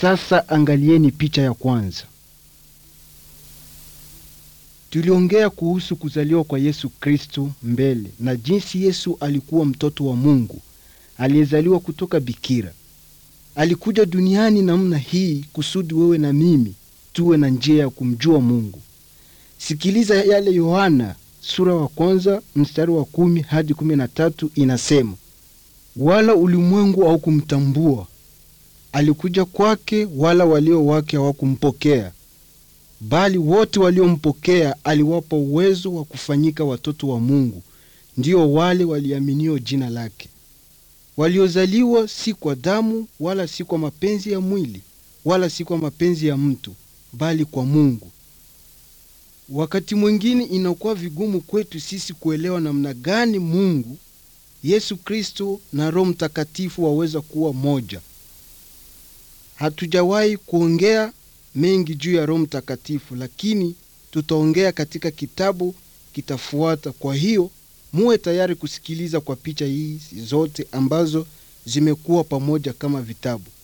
Sasa angalieni picha ya kwanza. Tuliongea kuhusu kuzaliwa kwa Yesu Kristo mbele na jinsi Yesu alikuwa mtoto wa Mungu aliyezaliwa kutoka bikira. Alikuja duniani namna hii kusudi wewe na mimi tuwe na njia ya kumjua Mungu. Sikiliza yale Yohana sura wa kwanza mstari wa kumi hadi kumi na tatu inasema, wala ulimwengu haukumtambua, alikuja kwake, wala walio wake hawakumpokea, bali wote waliompokea aliwapa uwezo wa kufanyika watoto wa Mungu, ndio wale waliaminio jina lake, waliozaliwa si kwa damu, wala si kwa mapenzi ya mwili, wala si kwa mapenzi ya mtu, bali kwa Mungu. Wakati mwingine inakuwa vigumu kwetu sisi kuelewa namna gani Mungu, Yesu Kristo na Roho Mtakatifu waweza kuwa moja. Hatujawahi kuongea mengi juu ya Roho Mtakatifu, lakini tutaongea katika kitabu kitafuata. Kwa hiyo muwe tayari kusikiliza kwa picha hizi zote ambazo zimekuwa pamoja kama vitabu.